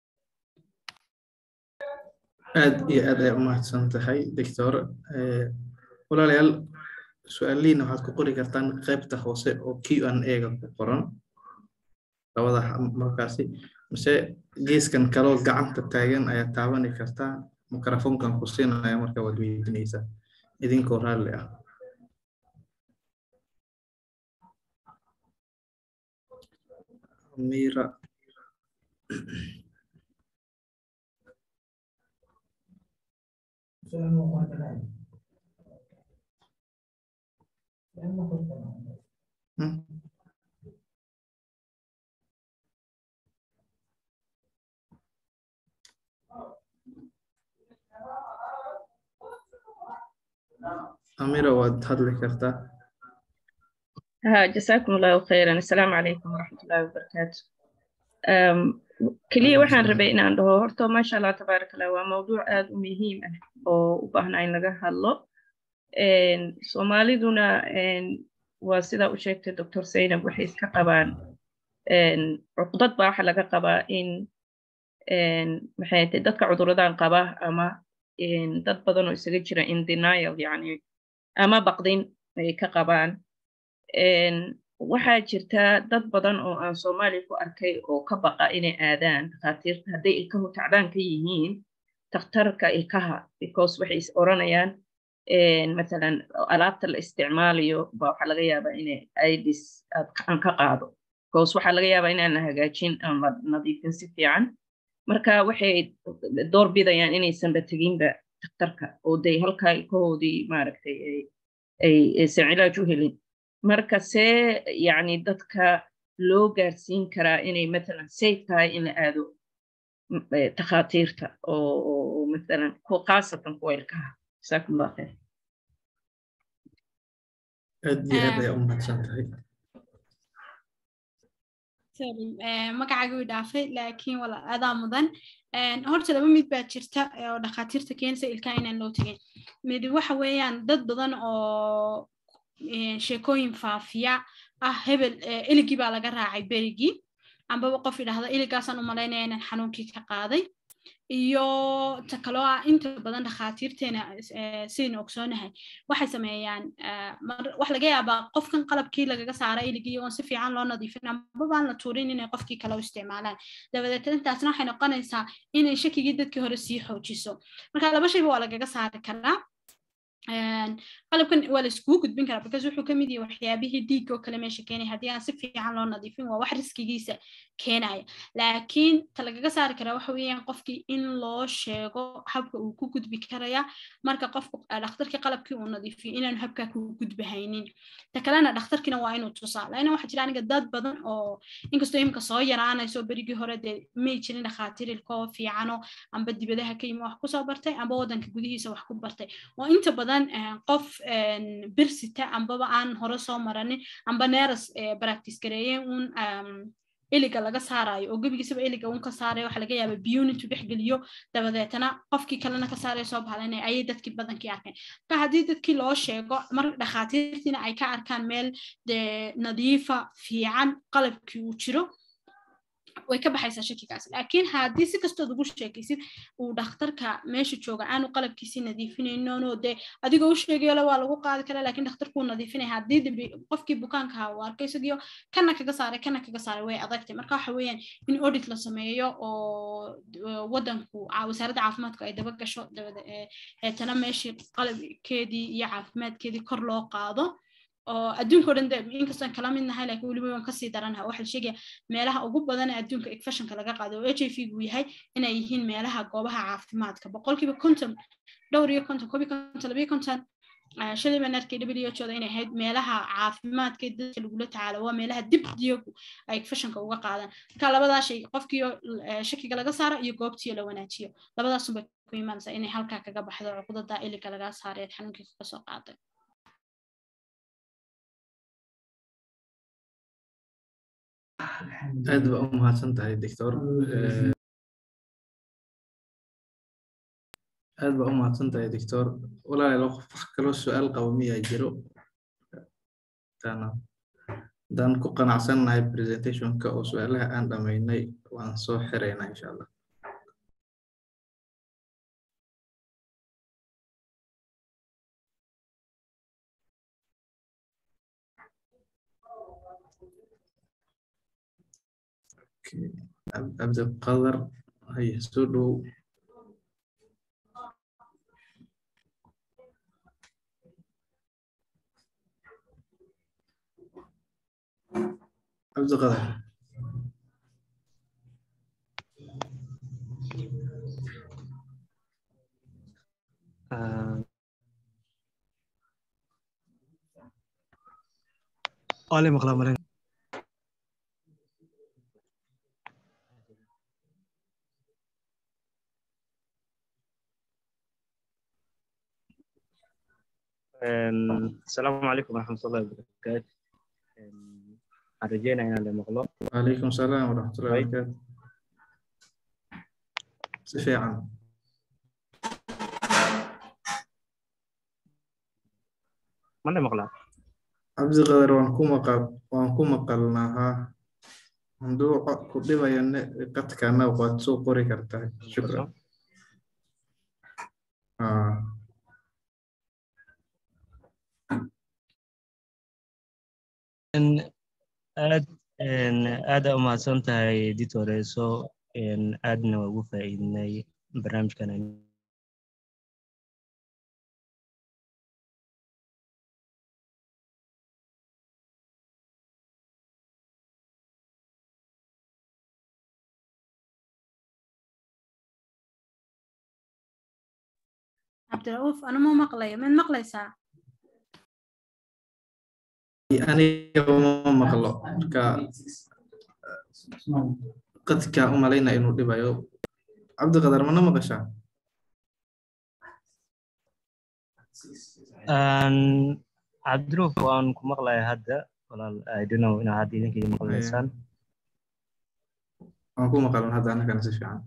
aad iyo aad ay umahadsan tahay doctor walaalayaal su-aalihiina waxaad ku qori kartaan qaybta hoose oo q an ega ku qoran labada markaasi mise geeskan kaloo gacanta taagan ayaa taabani kartaa mikrofonkan ku siinaya marka waad weydiinaysaa idinkoo raalli ah mira Hmm? amira waad hadli kartaa ها جزاكم الله خيرا السلام عليكم ورحمة الله وبركاته أم كلية waxaan rabay inaan dhaho horta maasha allah tabaarak allah waa mawduuc aad u muhiim ah oo u baahna in laga hadlo soomaaliduna waa sidaa u sheegtay doctor zaynab waxay iska qabaan cuqdad baa waxa laga qabaa in maxay tahay dadka cuduradan qaba ama dad badan oo isaga jira in denial yani ama baqdin ay ka qabaan waxaa jirta dad badan oo aan soomaaliya ku arkay oo ka baqa inay aadaan dhakhaatiirta hadday ilkahu tacdaan ka yihiin takhtarka ilkaha because waxay is oranayaan مثلا alaabta la isticmaalayo ba waxaa laga yaabaa inay idis aan ka qaado because waxaa laga yaabaa inaan la hagaajin aan la nadiifin si fiican marka waxay door bidayaan inaysanba teginba daktarka oo day halkaa ilkahoodii maaragtay aysan cilaaj u helin marka see yani dadka loo gaarsiin karaa inay matalan safe tahay in la aado takhaatiirta oo matalan khaasatan kuwa ilkaha جزاكم الله خير aad iyo aad ayaa u mahadsan tahay magacaaga way dhaafay laakiin wala adaa mudan horta laba mid baa jirta oo dhakhaatiirta keenaysa ilkaha inaan loo tegin mid waxa weeyaan dad badan oo sheekooyin faafiya ah hebel iligii baa laga raacay berigii ambaba qof idhahda iligaasaan u malaynaya inaan xanuunkii ka qaaday iyo ta kaloo ah inta badan dhakhaatiirteena sidaynu ogsoonahay waxay sameeyaan wax laga yaabaa qofkan qalabkii lagaga saara iligii oon si fiican loo nadiifin amabaan la tuurin inay qofkii kale u isticmaalaan dabadeed intaasna waxay noqonaysaa inay shakigii dadkii hore sii xoojiso marka laba shayba waa lagaga saari karaa qalabkan waa la iskugu gudbin karaa because wuxuu kamid yahay waxyaabihii dhiigga oo kale meesha keenaya haddii aan si fiican loo nadiifin waa wax riskigiisa keenaya laakiin ta lagaga saari karaa waxa weeyaan qofkii in loo sheego habka uu ku gudbi karaya marka qofku dhakhtarkii qalabkii uu nadiifiyo inaanu habkaa ku gudbahaynin ta kalena dhakhtarkiina waa inuu tusaa laana waxaa jira aniga dad badan oo inkastoo imika soo yaraanayso berigii hore dee may jirin dhakhaatiir ilkoo fiicano amba dibadaha ka yimi wax kusoo bartay amba waddanka gudihiisa wax ku bartay oo inta badan qof birsita ambaba aan hore soo maranin amba neeras practice gareeyeen uun iliga laga saarayo oo gebigiisaba iliga uun ka saarayo waxa laga yaaba biyuun intuu dhex geliyo dabadeetana qofkii kalena ka saarayo soo bahlanay ayay dadkii badankii arkeen marka haddii dadkii loo sheego mar dhakhaatiirtiina ay ka arkaan meel dee nadiifa fiican qalabkii uu jiro way ka baxaysaa shakigaas laakiin haddii si kastood ugu sheekaysid uu dhakhtarka meesha jooga aanu qalabkiisii nadiifinaynono dee adigoo u sheegayole waa lagu qaadi karaa laakiin dhakhtarkuu nadiifinaya haddii dambi qofkii bukaankaha uu arkay isagiyo kana kaga saaray kana kaga saaray way adagtay marka waxa weeyaan in audit la sameeyo oo waddanku wasaaradda caafimaadku ay daba gasho eetana meeshii qalabkeedii iyo caafimaadkeedii kor loo qaado oo adduunka o dhan de inkastaan kala mid nahay laakiin weliba waan kasii daranaha waxaa la sheegaya meelaha ugu badan ee adduunka infectionka laga qaado oo h i v gu yahay inay yihiin meelaha goobaha caafimaadka boqolkiiba konton dhowr iyo konton koob iyo konton labiyo konton shalay baan arkay w h oda inay ahayd meelaha caafimaadka dadka lagula tacaalo waa meelaha dib diyagu ay infectionka uga qaadaan marka labadaa shay qofkiio shakiga laga saaro iyo goobtiio la wanaajiyo labadaasunbay ku imaanaysaa inay halkaa kaga baxdo cuqdada iliga laga saaray xanuunkii kaga soo qaaday aad baa u mahadsan tahay doctor aad baa u mahadsan tahay doctor walaalayaal qof wax kaloo su-aal qabo miyaa jiro haddaan ku qanacsannahay presentationka oo su-aalaha aan dhamaynay waan soo xiraynaa insha allah cabdiqadar hay soo dhow cabdiqadar Oleh maqlaa malen asalaamu calaykum waraxmatullahi wabarakaatu waxaan rajeynaya inaan la maqlo wacalaykum salaam waraxmatullahi wabarakaatu si fiican ma la maqlaa cabdiqadar waan ku maqal waan ku maqalnaa haa hadduu ku dhibaya qadkana waad soo qori kartaa shukran aad aada u mahadsan tahay ditoreso aadna waa ugu faa'iidinay barnaamijkan cabdirauuf anuma maqlayo mid maqlaysaa aniga ma maqlo marka qadka u malayna inuu dhibayo cabdiqadar mana maqashaa cabdiruuf waan ku maqlaya hadda walaal i don't know inaa hadda idinkii maqlaysaan waan ku maqalan hadda annagana si fiican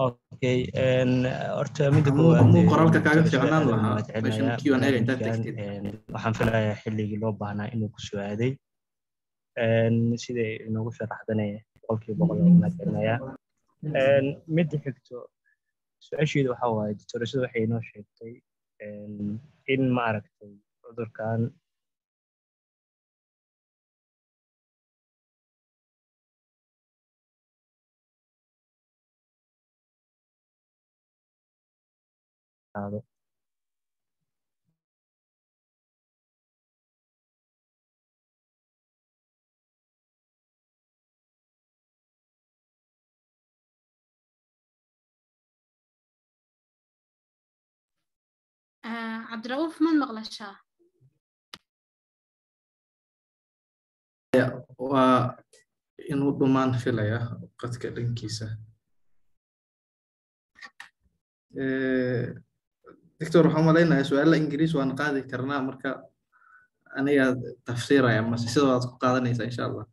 okay horta midda Muu- koowaad muu ee, qoraalka kaaga doctor fiicnaan Ismaaciil lahaa waan meeshan mahadcelinayaa Q&A intaad barnaamijkan, tagtid. een, waxaan filayaa xilligii loo baahnaa inuu ku sugaaday Een, siday inoogu sharaxdane boqolkiiba boqol waan mahadcelinayaa Een, midda xigto su-aasheedu waxa waaye doctorashada waxay inoo sheegtay een, in ma aragtay cudurkan qaado Ah, cabdirauuf man maqlashaa waa inuu dhumaan filaya qadka dhankiisa Eh, doctor waxaan malaynayaa su-aala ingiriis waan qaadi karnaa marka aniga tafsiiraya mase sidoodaad ku qaadanaysaa insha allah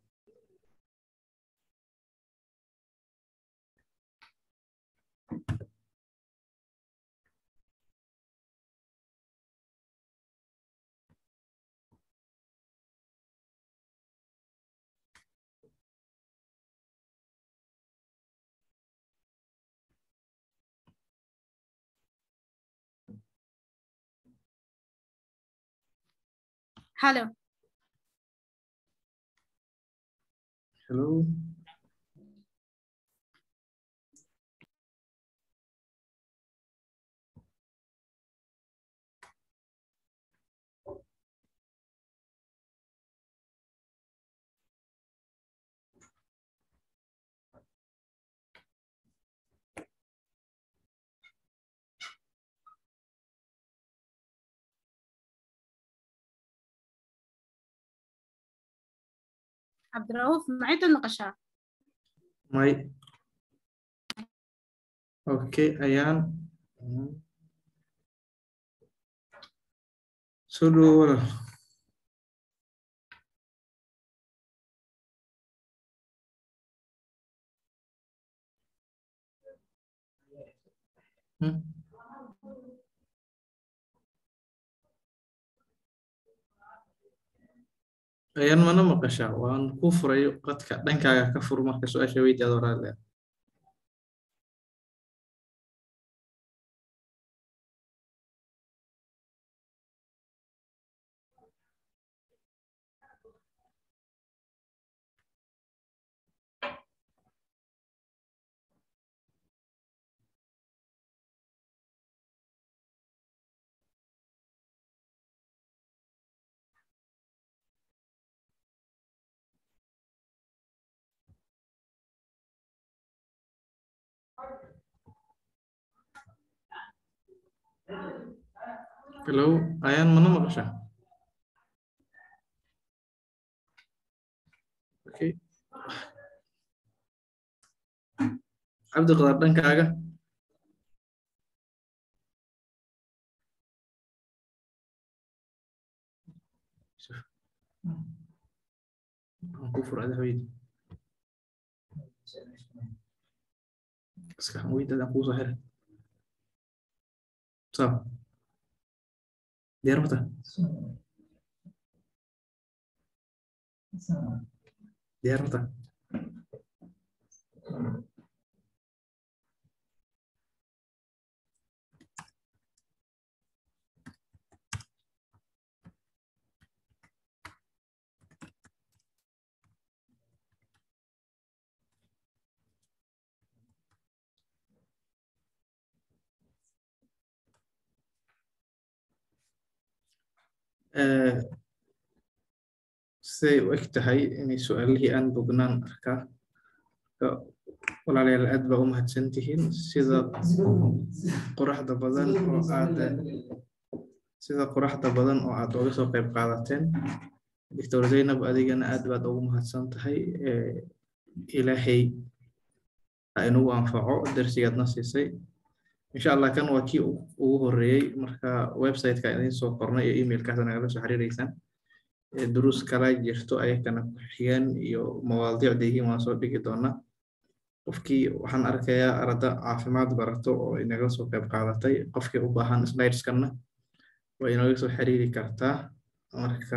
halo hello cabdirauuf macidaad maqashaa may okay ayaan soo dhawo walaal Hmm? ayaan mana maqashaa waan ku furay qadka dhankaaga ka fur marka su-aasha weydiyaad walaale hello ayaan mana maqashaa okay cabdi qadar dhankaaga waan ku fura ada weydi iska weydaad aan kuusoo xiray sawa diyaar mata diyaar mata Eh, siday u eg tahay inay su-aalihii aan bognaan arkaa Marka, walaalayaal aad baa u mahadsan tihiin sida qoraxda badan oo aad sida qoraxda badan oo aad uga soo qayb qaadateen doctor zaynab adigana aad baad ugu mahadsan tahay Eh, ilaahay ha inugu anfaco darsigaadna siisay insha allah kan waa kii u- ugu horeeyey marka website-ka idiin soo qornay iyo emailkaas nagala soo xiriireysaan Eh, duruus kala jirto ayakana ku xigan iyo mawaadiicda yihiin waan soo dhigi doonaa qofkii waxaan arkayaa arda caafimaad barato oo inaga soo qayb qaadatay qofkii u baahan slideskana waa inaga soo xiriiri kartaa marka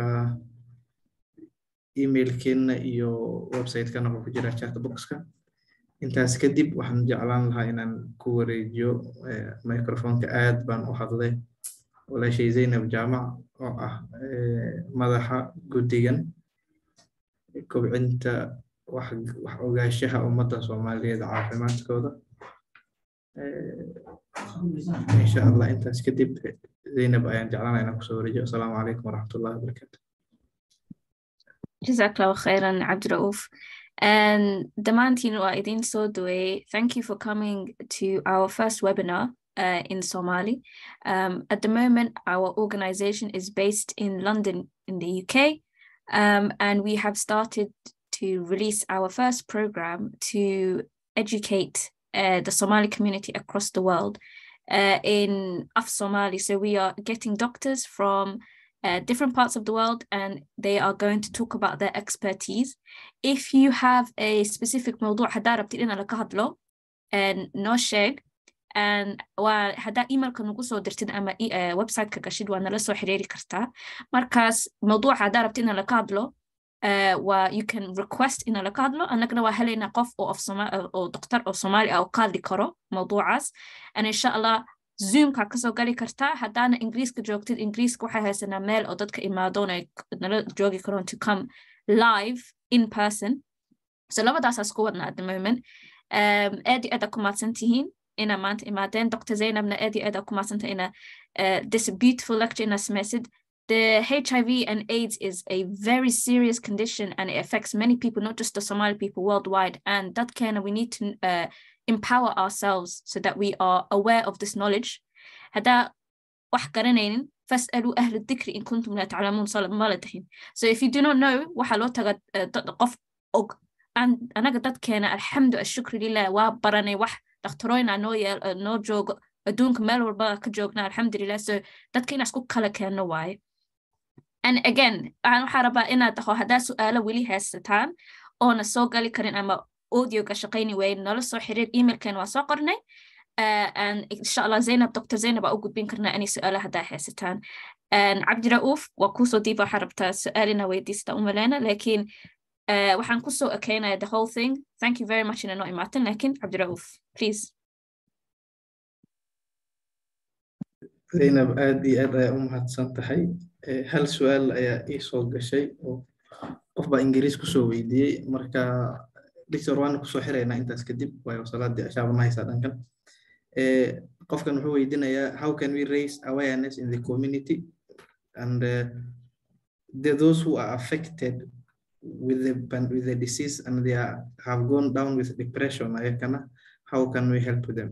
emailkeena iyo website-kana wuxuu ku jiraa chatboxka intaas kadib waxaan jeclaan lahaa inaan ku wareejiyo microfonka aad baan u hadlay walaashay zaynab jaamac oo ah madaxa guddigan kobcinta wax ogaanshaha ummadda soomaaliyeed caafimaadkooda insha allah intaas kadib zaynab ayaan jeclaanaa inaan kusoo wareejiyo asalaamu calaykum waraxmatullahi wabarakaatu جزاك الله خيرا عبد الرؤوف and Damantin wa idin Sodwe, thank you for coming to our first webinar uh, in Somali. Um, at the moment, our organization is based in London in the UK, um, and we have started to release our first program to educate uh, the Somali community across the world uh, in Af Somali. So we are getting doctors from uh, different parts of the world and they are going to talk about their expertise. If you have a specific موضوع حدا ربتي لنا لك هدلو and no share and وحدا email كان نقصو درتين أما ويب سايت كقشيد وانا لسو حريري كرتا مركز موضوع حدا ربتي لنا لك هدلو و you can request إنا لك هدلو أنك نوا هلينا قف أو أو صومالي أو دكتور أو صومالي أو قال كرو موضوع عاس and إن شاء الله zoomka kasoo gali kartaa haddaana ingiriiska joogtid ingiriiska waxay haysanaa meel oo dadka imaadoon ay nala joogi karoon to come live in person so labadaasaas ku wadna at the moment aad iyo aad aa ku mahadsan tihiin ina maanta imaadeen dr zainabna aad iyo aad aa ku mahadsantahay ina this beautiful lecture ina samaysid The HIV and AIDS is a very serious condition and it affects many people, not just the Somali people worldwide. And that can we need to uh, empower ourselves so that we are aware of this knowledge. هذا wax garanaynin فاسألوا أهل الذكر إن كنتم لا تعلمون ما لا تحين. So if you do not know waxa loo taga qof og anaga dadkeena alxamdu ashukru lilah waa baranay wax dhakhtarooyna noo yeel noo joogo adduunka meel walba ka joogna alxamdulilah so dadka inaa isku kala keenno waaye and again waxaan waxaa rabaa inaad dhaho haddaa su-aalo weli haysataan oona soo gali karin ama audioga shaqayni weyn nala soo xiriir emailkeen waa soo qornay and insha allah zainab dr zainab aa u gudbin karnaa inay su-aalo haddaa haysataan cabdira'uuf waa kuusoo diiba waxaa rabtaa su-aal inaa weydiista umaleyna laakiin waxaan kusoo ekeynaya the whole thing thank you very much ina noo imaatin laakiin cabdira'uuf please zaynab aad iyo aad ayaa u mahadsan tahay hal su-aal ayaa ii soo gashay oo qof baa ingiriis kusoo weydiiyey marka dictor waana kusoo xiraynaa intaas kadib waayo salaadii ashaaba ma haysaa dhankan qofkan wuxuu weydiinayaa how can we raise awareness in the community and uh, the, those who are affected with the with the disease and they are, have gone down with depression ayakana how can we help them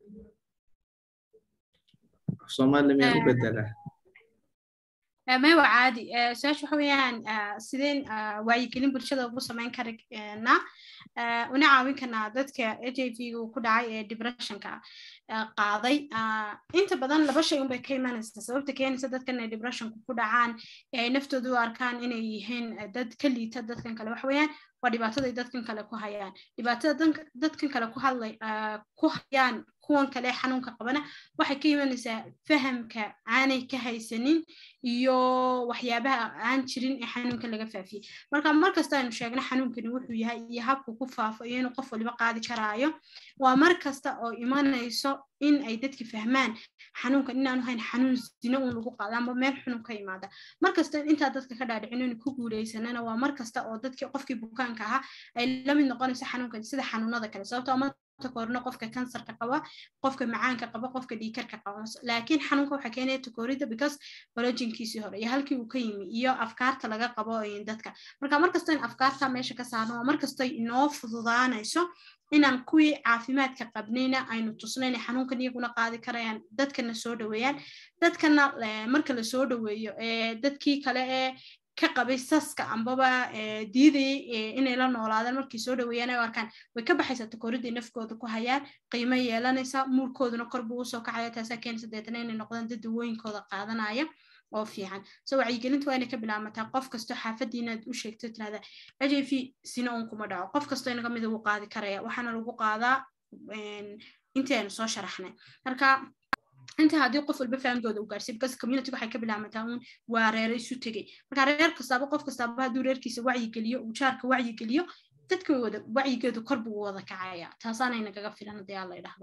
Soomaali miyaan u bedelaa maya caadi su-aasha waxa weeyaan sideen wacyigelin bulshada ugu samayn karna una caawin karnaa dadka h i v gu ku dhacay ee depressionka qaaday inta badan laba shay unbay ka imanaysa sababta keenaysa dadkan inay depressionku ku dhacaan ee ay naftooda u arkaan inay yihiin dad ka liita dadkan kale waxa weeyaan waa dhibaataday dadkan kale ku hayaan dhibaatada dadkan kale ku hadlay ku hayaan kuwan kale xanuunka qabana waxay ka imanaysaa fahamka aanay ka haysanin iyo waxyaabaha aan jirin ee xanuunka laga faafiyey marka markasta aynu sheegno xanuunkani wuxuu yahay iyo habku ku faafo iyo inuu qof waliba qaadi karaayo waa mar kasta oo imanayso in ay dadki fahmaan xanuunkan inaanu hayn xanuun zino uun lagu qaado ama meel xunun ka imaada mar kasta intaa dadka ka dhaadhicin inuu ku guuleysanana waa mar kasta oo dadkii qofkii bukaanka ahaa ay la mid noqonayso xanuunkan sida xanuunada kale sababtoo ama takoorno qofka kansarka qaba qofka macaanka qaba qofka dhiikarka qaba laakiin xanuunka waxaa keenaya takoorida because orojinkiisii hore iyo halkii uu ka yimi iyo afkaarta laga qabo dadka marka markasta in afkaarta meesha ka saarno waa markasta inoo fududaanayso inaan kuwii caafimaadka qabnayna aynu tusno inay xanuunkan iyaguna qaadi karayaan dadkana soo dhaweeyaan dadkana marka la soo dhaweeyo dadkii kale ee ka qabay saska ambaba diidayay inay la noolaadaan markii soo dhaweeyaan ay u arkaan way ka baxaysaa takooridday nafkooda ku hayaan qiimo yeelanaysaa muurkooduna kor buu usoo kacaya taasaa keenaysa deetana inay noqdaan dad dawooyinkooda qaadanaya oo fiican so wacyigelinta waa inay ka bilaamataa qof kastoo xaafadii inaad u sheegto tirahda h i v sina un kuma dhaco qof kastoo inaga mida wuu qaadi karaya waxaana lagu qaadaa intii aynu soo sharaxnay marka inta haddii qof walba fahamkooda u gaarsiy because community waxay ka bilaamataa uun waa reere isu tegey marka reer kastaaba qof kastaaba hadduu reerkiisa wacyigeliyo uu jaarka wacyigeliyo dadka wada wacyigeedu kor buu wada kacaya taasaanay nagaga filan haddii aan la idhaahdo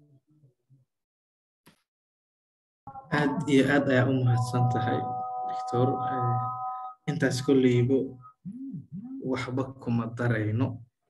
aad iyo aad ayaa u mahadsan tahay doctor intaas kolleybo waxba kuma darayno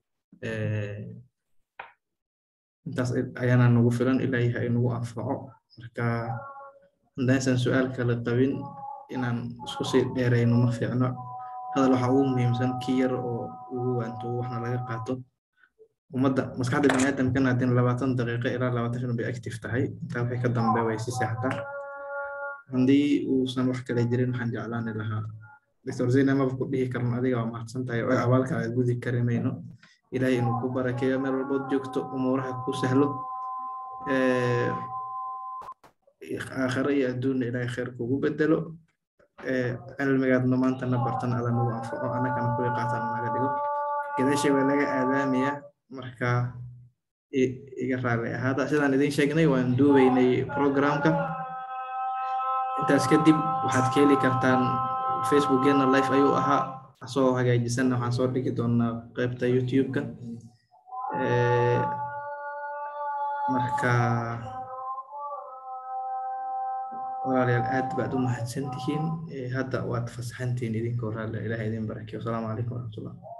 intaas ayaana nagu filan ilaahay ha inagu anfaco marka haddaysan su-aal kale qabin inaan isku sii dheerayno ma fiicno hadal waxaa ugu muhiimsan ki yar oo ugu waanto waxna laga qaato ummadda maskaxda biniaadamkana haddii labaatan daqiiqo ilaa labaatan shan bay active tahay intaa wixii ka dambe way si seexdaa haddii uusan wax kale jirin waxaan jeclaani lahaa doctor zeyna maba ku dhihi karan adiga waa mahadsan tahay oo abaalka aad gudi kari mayno ilaahay inuu ku barakeeyo meel walbood joogto umuuraha ku sahlo aakhiro iyo adduunna ilaahay khayr kugu bedelo cilmigaadna maantana bartana ada nagu anfaco annagana kuwii qaatan naga dhigo gadaashay waa laga aadaamaya marka iga raali ahaada sidaan idin sheegnay waan duubaynay programka intaas kadib waxaad ka heli kartaan facebookgeena life ayuu ahaa asoo hagaajisanna waxaan soo dhigi doonaa qaybta youtube-ka marka walaalayaal aad baad u mahadsan tihiin hadda waad fasaxantihiin idinkoo raalle ilaah idin barakeyo asalaamu calaykum waraxmatullah